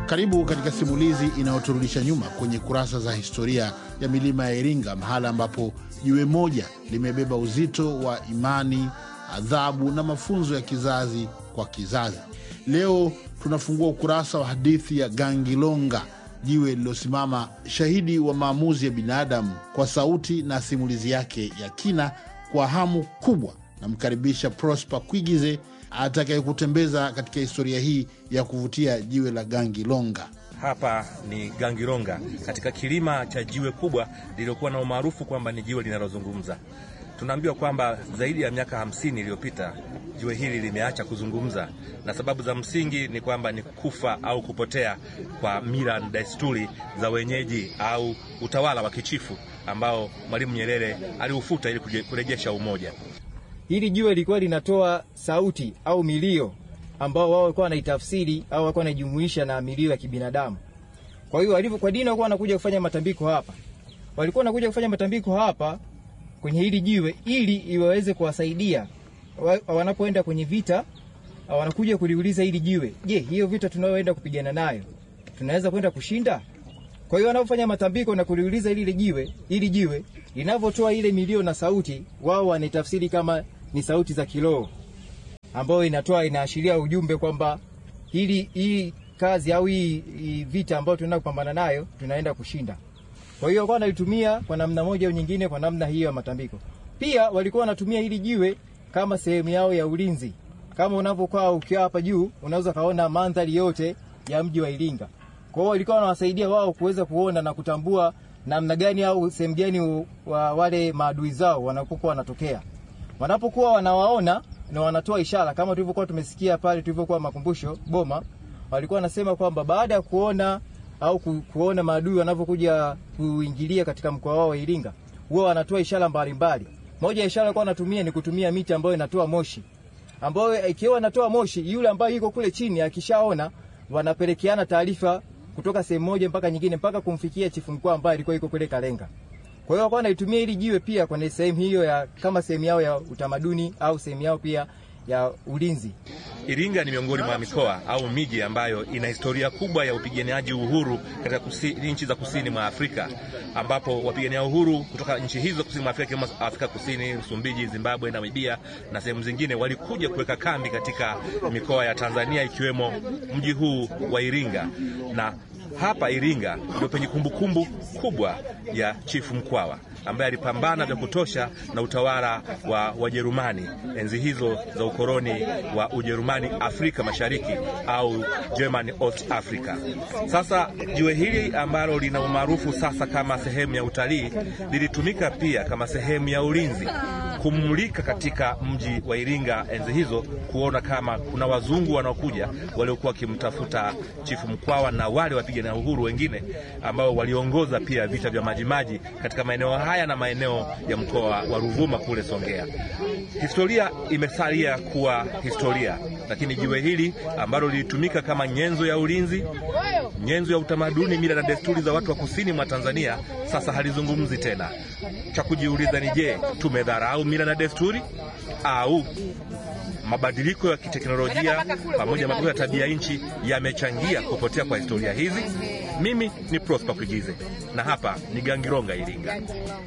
Karibu katika simulizi inayoturudisha nyuma kwenye kurasa za historia ya milima ya Iringa, mahala ambapo jiwe moja limebeba uzito wa imani, adhabu na mafunzo ya kizazi kwa kizazi. Leo tunafungua ukurasa wa hadithi ya Gangilonga, jiwe lililosimama shahidi wa maamuzi ya binadamu, kwa sauti na simulizi yake ya kina. Kwa hamu kubwa, namkaribisha Prosper Kwigize atakayekutembeza katika historia hii ya kuvutia jiwe la Gangilonga. Hapa ni Gangilonga katika kilima cha jiwe kubwa lililokuwa na umaarufu kwamba ni jiwe linalozungumza. Tunaambiwa kwamba zaidi ya miaka hamsini iliyopita jiwe hili limeacha kuzungumza, na sababu za msingi ni kwamba ni kufa au kupotea kwa mila na desturi za wenyeji au utawala wa kichifu ambao Mwalimu Nyerere aliufuta ili kurejesha umoja. Hili jiwe lilikuwa linatoa sauti au milio ambao wao walikuwa wanaitafsiri au walikuwa wanajumuisha na milio ya kibinadamu. Kwa hiyo walivyo kwa dini walikuwa wanakuja kufanya matambiko hapa, walikuwa wanakuja kufanya matambiko hapa kwenye hili jiwe ili iwaweze kuwasaidia wanapoenda kwenye vita. Wanakuja kuliuliza hili jiwe, je, hiyo vita tunayoenda kupigana nayo tunaweza kwenda kushinda? Kwa hiyo wanapofanya matambiko na kuliuliza ile jiwe, ili jiwe linavyotoa ile milio na sauti, wao wanaitafsiri kama ni sauti za kiroho ambayo inatoa inaashiria ujumbe kwamba hili hii kazi au hii, hii vita ambayo tunaenda kupambana nayo tunaenda kushinda. Kwa hiyo walikuwa wanalitumia kwa namna moja au nyingine, kwa namna hiyo ya matambiko. Pia walikuwa wanatumia hili jiwe kama sehemu yao ya ulinzi. Kama unavyokuwa ukiwa hapa juu, unaweza kaona mandhari yote ya mji wa Iringa. Kwa hiyo walikuwa wanawasaidia wao kuweza kuona na kutambua namna gani au sehemu gani wa wale maadui zao wanapokuwa wanatokea. Wanapokuwa wanawaona na wanatoa ishara kama tulivyokuwa tumesikia pale tulivyokuwa makumbusho Boma, walikuwa wanasema kwamba baada ya kuona au ku, kuona maadui wanavyokuja kuingilia katika mkoa wao wa Iringa, huwa wanatoa ishara mbalimbali. Moja ya ishara walikuwa wanatumia ni kutumia miti ambayo inatoa moshi, ambayo ikiwa inatoa moshi, yule ambaye yuko kule chini akishaona, wanapelekeana taarifa kutoka sehemu moja mpaka nyingine mpaka kumfikia chifu mkuu ambaye alikuwa yuko kule Kalenga. Kwa hiyo wakawa wanaitumia hili jiwe pia kwenye sehemu hiyo ya kama sehemu yao ya utamaduni au sehemu yao pia ya ulinzi. Iringa ni miongoni mwa mikoa au miji ambayo ina historia kubwa ya upiganaji uhuru katika nchi za kusini mwa Afrika, ambapo wapigania uhuru kutoka nchi hizo kusini mwa Afrika kama Afrika Kusini, Msumbiji, Zimbabwe, Namibia na sehemu zingine walikuja kuweka kambi katika mikoa ya Tanzania ikiwemo mji huu wa Iringa na hapa Iringa ndio penye kumbukumbu kubwa ya Chifu Mkwawa ambaye alipambana vya kutosha na utawala wa Wajerumani enzi hizo za ukoloni wa Ujerumani Afrika Mashariki au German East Africa. Sasa jiwe hili ambalo lina umaarufu sasa kama sehemu ya utalii lilitumika pia kama sehemu ya ulinzi kumulika katika mji wa Iringa enzi hizo, kuona kama kuna wazungu wanaokuja waliokuwa wakimtafuta Chifu Mkwawa na wale wapigania uhuru wengine ambao waliongoza pia vita vya Majimaji katika maeneo haya na maeneo ya mkoa wa Ruvuma kule Songea. Historia imesalia kuwa historia, lakini jiwe hili ambalo lilitumika kama nyenzo ya ulinzi, nyenzo ya utamaduni, mila na desturi za watu wa kusini mwa Tanzania sasa halizungumzi tena. Cha kujiuliza ni je, tumedharau mila na desturi au mabadiliko ya kiteknolojia pamoja na mabadiliko ya tabia nchi yamechangia kupotea kwa historia hizi? Mimi ni Prosper Kuigize na hapa ni Gangilonga, Iringa.